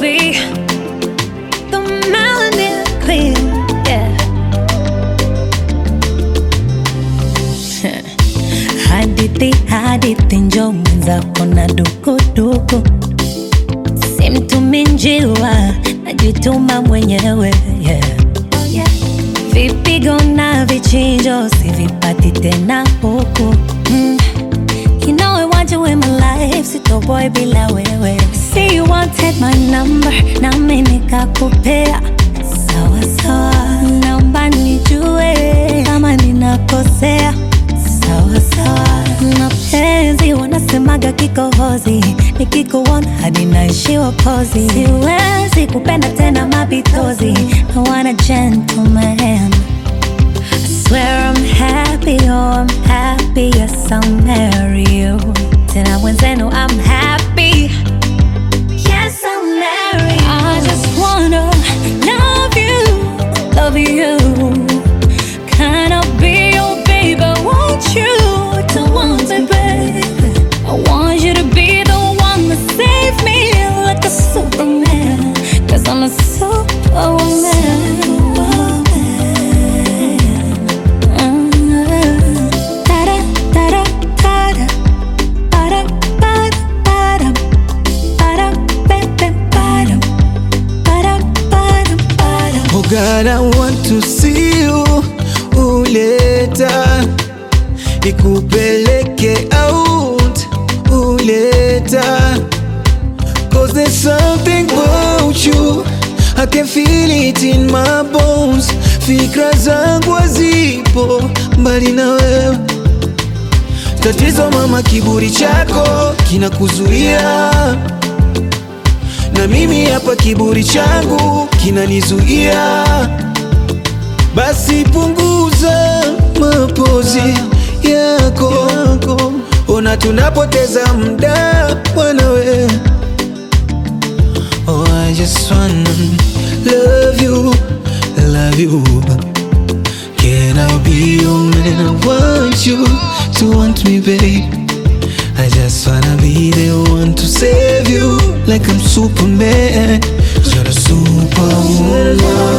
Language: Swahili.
be the melanin queen. Yeah. hadithi hadithi, njo mwenzako na dukuduku, simtumi njiwa, najituma mwenyewe yeah. Vipigo na vichinjo sivipati tena huku mm. You know I want you in my life, sitoboy bila wewe. See you wanted my number, nami nikakupea. Sawa sawa, naomba nijue kama ninakosea. Sawa sawa, mapenzi wanasemaga kikohozi, nikikuona hadi naishiwa pozi. Siwezi kupenda tena mapitozi, I want a gentleman. I swear I'm happy, oh I'm happy, yes I'll marry you. Tena mwenzenu I'm happy, yes I'll marry you. I just wanna love you, love you. Can I be your baby? Want you to want me, baby? I want you to be the one that save me like a superman. Cause I'm a superwoman. Da-da, da-da, da-da. Ba-da, ba-da, ba-dum. Ba-da, ba-da, ba-dum. Ba-da, ba-da, ba-dum. Oh God, I want to see you uleta nikupeleke out uleta Cause there's something about you I can feel it in my bones Fikra zangu hazipo mbali na wewe Tatizo mama, kiburi chako kinakuzuia na mimi hapa kiburi changu kinanizuia, basi punguza mapozi yako, ona tunapoteza muda bwana we. Oh, I just wanna love you, love you. Can I be your man? I want you to want me, babe. I just wanna be the one to save you like I'm Superman. You're a superwoman.